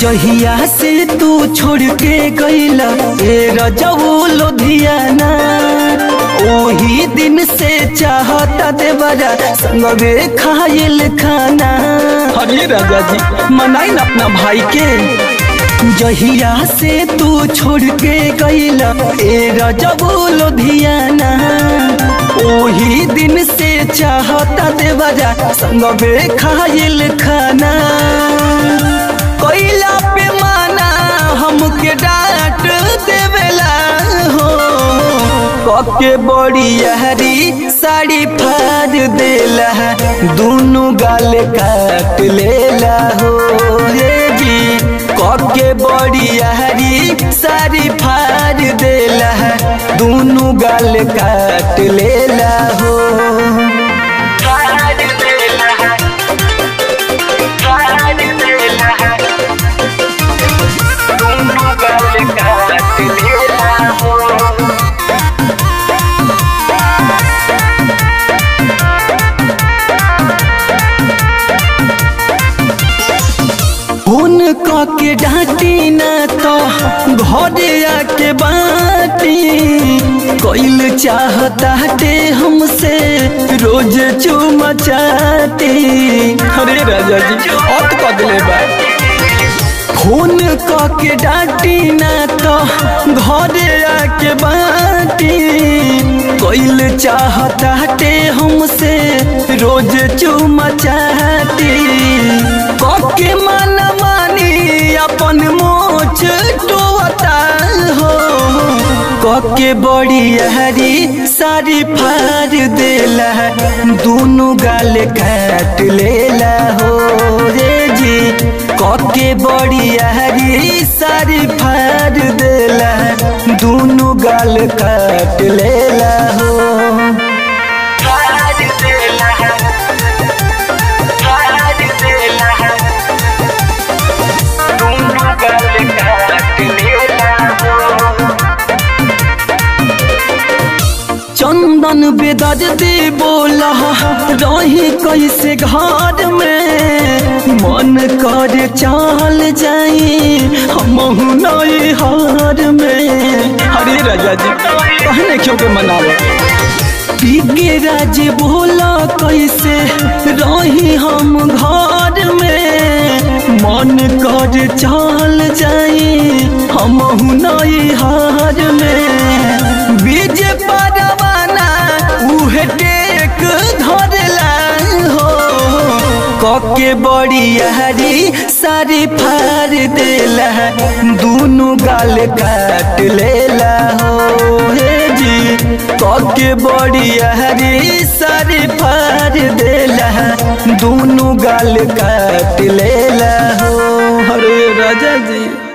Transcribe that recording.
जहिया से तू छोड़ के गईला ए रजऊ लुधियाना ओही दिन से चाहता देवरा संगवे खाइल खाना अरे राजा जी मनाई ना अपना भाई के जहिया से तू छोड़ के गईला ए रजऊ लुधियाना ओही दिन से चाहता देवरा संगवे खाइल खाना कोइला पे माना हमके डांट देवेला हो कके बड़ी हरी साड़ी फाड़ देला दोनों गाल काट लेला हो रे जी कके बड़ी हरी साड़ी फाड़ देला दोनों गाल काट लेला हो फोन के डांटी न तो घरे आके बाटी कोइल चाहता टे हमसे रोज चुमा चाटी अरे राजा जी अत कदले बा फोन के डांटी न तो घरे आके बाटी कोइल चाहता टे हमसे रोज चुमा चाटी कके मन मानी अपन मोच टोता हो कके बड़ी हरी सारी फाड़ देला दोनों गाल काट लेला हो रे जी कके बड़ी हरी सारी फाड़ देला दोनों गाल काट लेला हो चंदन बेदर दे बोला रही कैसे घर में मन कर चाल जाई हम नई हार में अरे राजा जी कहने क्यों के मनावे पी के राज बोला कैसे रही हम घर में मन कर चाल जाई हम नई हार में बीज परवाना उहे टेक धरला हो कके बड़ी हरी सारी फाड़ देला दोनों गाल काट लेला हो हे जी कके बड़ी हरी सारी फाड़ देला दोनों गाल काट लेला हो अरे राजा जी